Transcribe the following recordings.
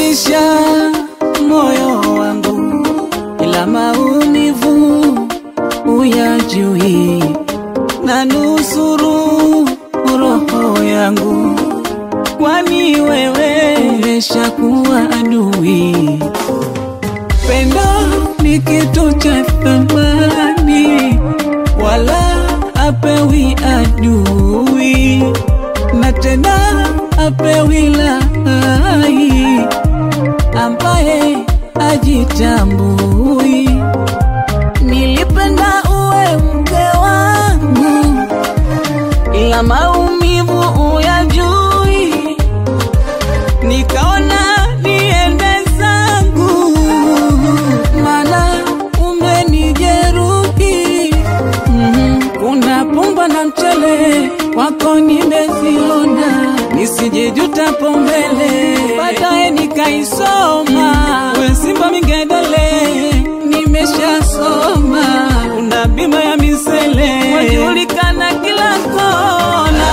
umeuridhisha moyo wangu, ila maumivu uyajui, na nusuru roho yangu, kwani wewe umeshakuwa adui. Pendo ni kitu cha thamani, wala apewi adui, na tena apewi lai ambaye ajitambui. Nilipenda uwe mke wangu, ila maumivu uyajui, nikaona niende zangu, mana umenijeruhi. Mhm, Kuna pumba na mchele wako nimeziona, nisijejuta pombele, baadaye nikaisoma. We Simba Mingedele, nimeshasoma. Kuna bima ya misele, wajulikana kila kona,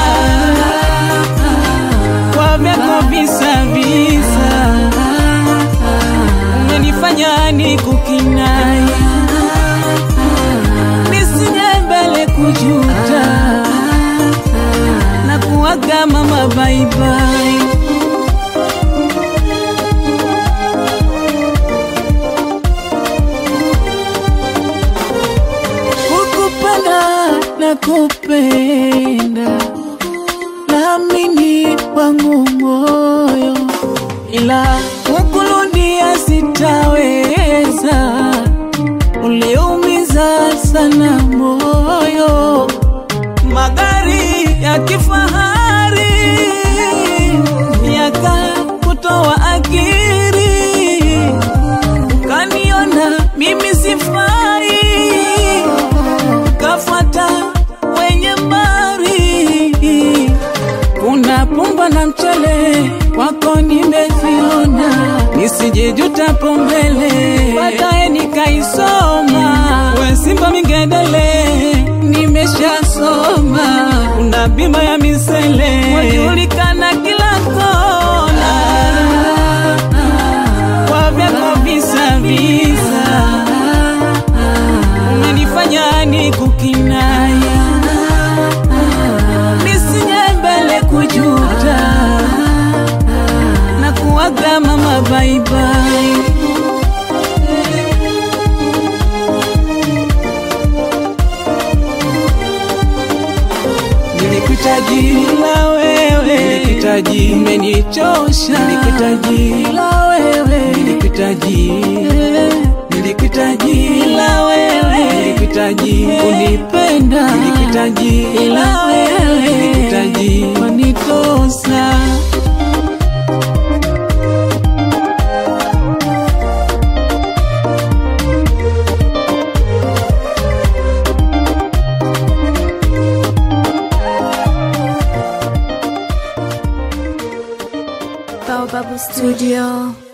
kwa vyako visa visa, umenifanya nikukinai nisije mbele kujuta na kuaga mama baibai. Kukupenda na kupenda naamini wangu moyo, ila kukurudia sitaweza uliumiza sana moyo, magari ya kifahari yakakutoa akili, ukaniona mimi sifai, ukafuata wenye mali. Kuna pumba na mchele wako nimeziona, nisijejuta pombele, baadaye nikaisoma. We Simba Mingedele, nimeshasoma. Kuna bima ya misele, wajulikana kila kona, kwa vyako visa visa, umenifanya nikukinaya nisije mbele kujuta na kuaga mama baibai. Nilikuhitaji la wewe, nilikuhitaji, umenichosha. Nilikuhitaji la wewe, nilikuhitaji, nilikuhitaji la wewe, nilikuhitaji kunipenda, nilikuhitaji la wewe, nilikuhitaji wanitosa. Baobab Studio.